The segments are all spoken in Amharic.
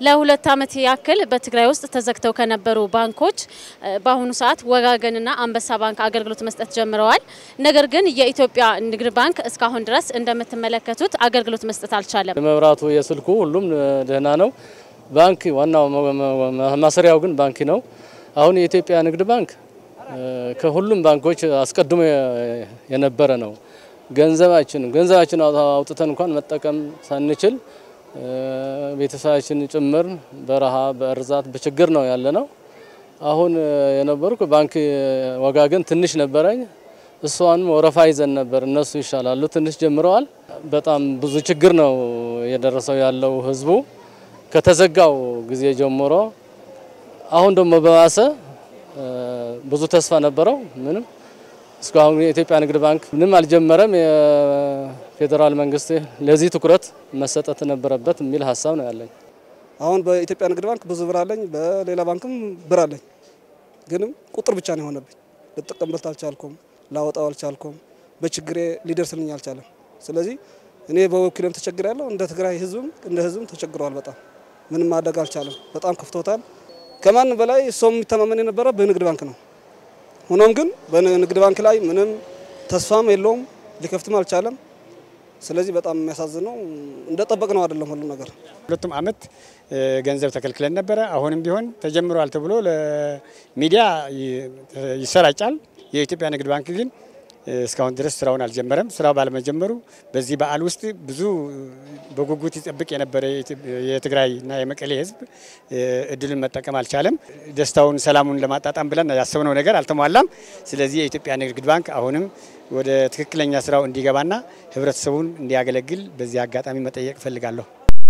ለሁለት ዓመት ያክል በትግራይ ውስጥ ተዘግተው ከነበሩ ባንኮች በአሁኑ ሰዓት ወጋገንና አንበሳ ባንክ አገልግሎት መስጠት ጀምረዋል። ነገር ግን የኢትዮጵያ ንግድ ባንክ እስካሁን ድረስ እንደምትመለከቱት አገልግሎት መስጠት አልቻለም። የመብራቱ፣ የስልኩ ሁሉም ደህና ነው። ባንክ ዋናው ማሰሪያው ግን ባንክ ነው። አሁን የኢትዮጵያ ንግድ ባንክ ከሁሉም ባንኮች አስቀድሞ የነበረ ነው። ገንዘባችን ገንዘባችን አውጥተን እንኳን መጠቀም ሳንችል ቤተሰባችን ጭምር በረሃ በእርዛት በችግር ነው ያለ ነው። አሁን የነበርኩ ባንክ ወጋገን ትንሽ ነበረኝ። እሷንም ወረፋ ይዘን ነበር። እነሱ ይሻላሉ፣ ትንሽ ጀምረዋል። በጣም ብዙ ችግር ነው የደረሰው ያለው ህዝቡ ከተዘጋው ጊዜ ጀምሮ አሁን ደግሞ በባሰ ብዙ ተስፋ ነበረው። ምንም እስካሁን የኢትዮጵያ ንግድ ባንክ ምንም አልጀመረም። የፌዴራል መንግስት ለዚህ ትኩረት መሰጠት ነበረበት የሚል ሀሳብ ነው ያለኝ። አሁን በኢትዮጵያ ንግድ ባንክ ብዙ ብር አለኝ፣ በሌላ ባንክም ብር አለኝ። ግንም ቁጥር ብቻ ነው የሆነብኝ። ልጠቀምበት አልቻልኩም፣ ላወጣው አልቻልኩም። በችግሬ ሊደርስልኝ አልቻለም። ስለዚህ እኔ በወኪልም ተቸግር ያለው እንደ ትግራይ ህዝብም እንደ ህዝብም ተቸግረዋል። በጣም ምንም ማድረግ አልቻለም። በጣም ከፍቶታል። ከማንም በላይ ሰው የሚተማመን የነበረ በንግድ ባንክ ነው። ሆኖም ግን በንግድ ባንክ ላይ ምንም ተስፋም የለውም፣ ሊከፍትም አልቻለም። ስለዚህ በጣም የሚያሳዝነው እንደጠበቅ ነው አይደለም ሁሉ ነገር። ሁለቱም አመት ገንዘብ ተከልክለን ነበረ። አሁንም ቢሆን ተጀምሯል ተብሎ ለሚዲያ ይሰራጫል። የኢትዮጵያ ንግድ ባንክ ግን እስካሁን ድረስ ስራውን አልጀመረም። ስራው ባለመጀመሩ በዚህ በዓል ውስጥ ብዙ በጉጉት ይጠብቅ የነበረ የትግራይና የመቀሌ ህዝብ እድልን መጠቀም አልቻለም። ደስታውን፣ ሰላሙን ለማጣጣም ብለን ያሰብነው ነገር አልተሟላም። ስለዚህ የኢትዮጵያ ንግድ ባንክ አሁንም ወደ ትክክለኛ ስራው እንዲገባና ህብረተሰቡን እንዲያገለግል በዚህ አጋጣሚ መጠየቅ እፈልጋለሁ።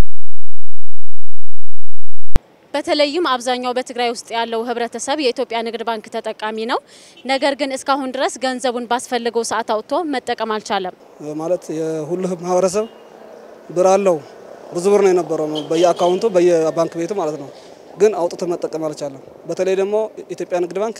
በተለይም አብዛኛው በትግራይ ውስጥ ያለው ህብረተሰብ የኢትዮጵያ ንግድ ባንክ ተጠቃሚ ነው። ነገር ግን እስካሁን ድረስ ገንዘቡን ባስፈለገው ሰዓት አውጥቶ መጠቀም አልቻለም። ማለት የሁሉ ማህበረሰብ ብር አለው። ብዙ ብር ነው የነበረው በየአካውንቱ በየባንክ ቤቱ ማለት ነው። ግን አውጥቶ መጠቀም አልቻለም። በተለይ ደግሞ ኢትዮጵያ ንግድ ባንክ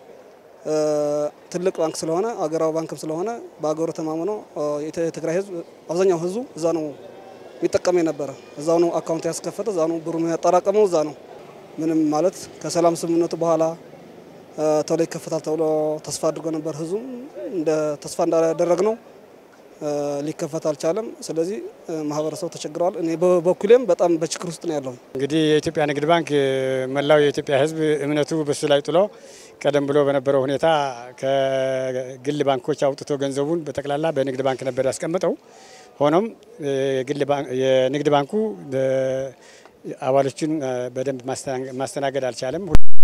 ትልቅ ባንክ ስለሆነ አገራዊ ባንክም ስለሆነ በአገሩ ተማምኖ የትግራይ ህዝብ አብዛኛው ህዝቡ እዛ ነው የሚጠቀም የነበረ እዛው ነው አካውንት ያስከፈተ እዛ ነው ብሩ ያጠራቀመው እዛ ነው። ምንም ማለት ከሰላም ስምምነቱ በኋላ ቶሎ ይከፈታል ተብሎ ተስፋ አድርጎ ነበር። ህዝቡ እንደ ተስፋ እንዳደረግ ነው ሊከፈት አልቻለም። ስለዚህ ማህበረሰቡ ተቸግረዋል። እኔ በበኩሌም በጣም በችግር ውስጥ ነው ያለው። እንግዲህ የኢትዮጵያ ንግድ ባንክ መላው የኢትዮጵያ ህዝብ እምነቱ በሱ ላይ ጥሎ ቀደም ብሎ በነበረው ሁኔታ ከግል ባንኮች አውጥቶ ገንዘቡን በጠቅላላ በንግድ ባንክ ነበር ያስቀምጠው። ሆኖም የንግድ ባንኩ አባሎችን በደንብ ማስተናገድ አልቻለም።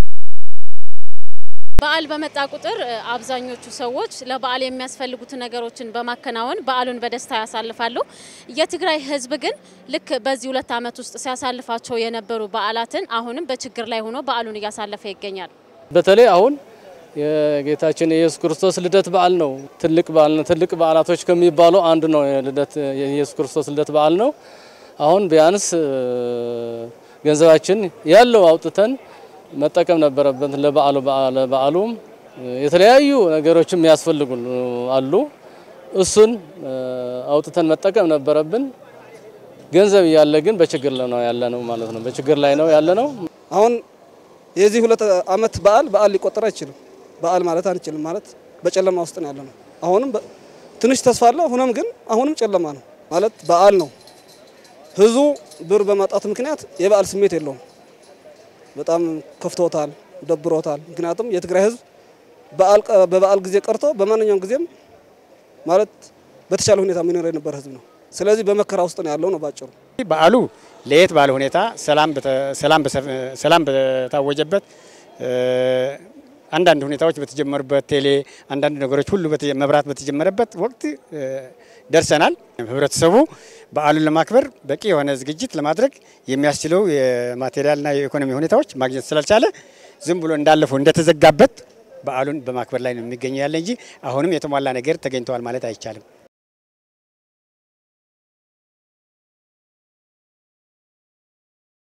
በዓል በመጣ ቁጥር አብዛኞቹ ሰዎች ለበዓል የሚያስፈልጉት ነገሮችን በማከናወን በዓሉን በደስታ ያሳልፋሉ። የትግራይ ህዝብ ግን ልክ በዚህ ሁለት ዓመት ውስጥ ሲያሳልፋቸው የነበሩ በዓላትን አሁንም በችግር ላይ ሆኖ በዓሉን እያሳለፈ ይገኛል። በተለይ አሁን የጌታችን የኢየሱስ ክርስቶስ ልደት በዓል ነው። ትልቅ በዓል ነው። ትልቅ በዓላቶች ከሚባሉ አንዱ ነው የልደት የኢየሱስ ክርስቶስ ልደት በዓል ነው። አሁን ቢያንስ ገንዘባችን ያለው አውጥተን መጠቀም ነበረበት። ለበዓሉ ለበዓሉም የተለያዩ ነገሮችም የሚያስፈልጉ አሉ። እሱን አውጥተን መጠቀም ነበረብን። ገንዘብ እያለ ግን በችግር ላይ ነው ያለ ነው ማለት ነው። በችግር ላይ ነው ያለ ነው። አሁን የዚህ ሁለት ዓመት በዓል በዓል ሊቆጠር አይችልም። በዓል ማለት አንችልም ማለት በጨለማ ውስጥ ነው ያለ ነው። አሁንም ትንሽ ተስፋ አለ። ሆኖም ግን አሁንም ጨለማ ነው ማለት በዓል ነው። ህዝቡ ብር በማጣቱ ምክንያት የበዓል ስሜት የለውም። በጣም ከፍቶታል፣ ደብሮታል። ምክንያቱም የትግራይ ህዝብ በበዓል ጊዜ ቀርቶ በማንኛውም ጊዜም ማለት በተሻለ ሁኔታ የሚኖር የነበረ ህዝብ ነው። ስለዚህ በመከራ ውስጥ ነው ያለው ነው ባጭሩ። በዓሉ ለየት ባለ ሁኔታ ሰላም በታወጀበት አንዳንድ ሁኔታዎች በተጀመሩበት ቴሌ አንዳንድ ነገሮች ሁሉ መብራት በተጀመረበት ወቅት ደርሰናል። ህብረተሰቡ በዓሉን ለማክበር በቂ የሆነ ዝግጅት ለማድረግ የሚያስችለው የማቴሪያልና የኢኮኖሚ ሁኔታዎች ማግኘት ስላልቻለ ዝም ብሎ እንዳለፈው እንደተዘጋበት በዓሉን በማክበር ላይ ነው የሚገኘው ያለ እንጂ አሁንም የተሟላ ነገር ተገኝተዋል ማለት አይቻልም።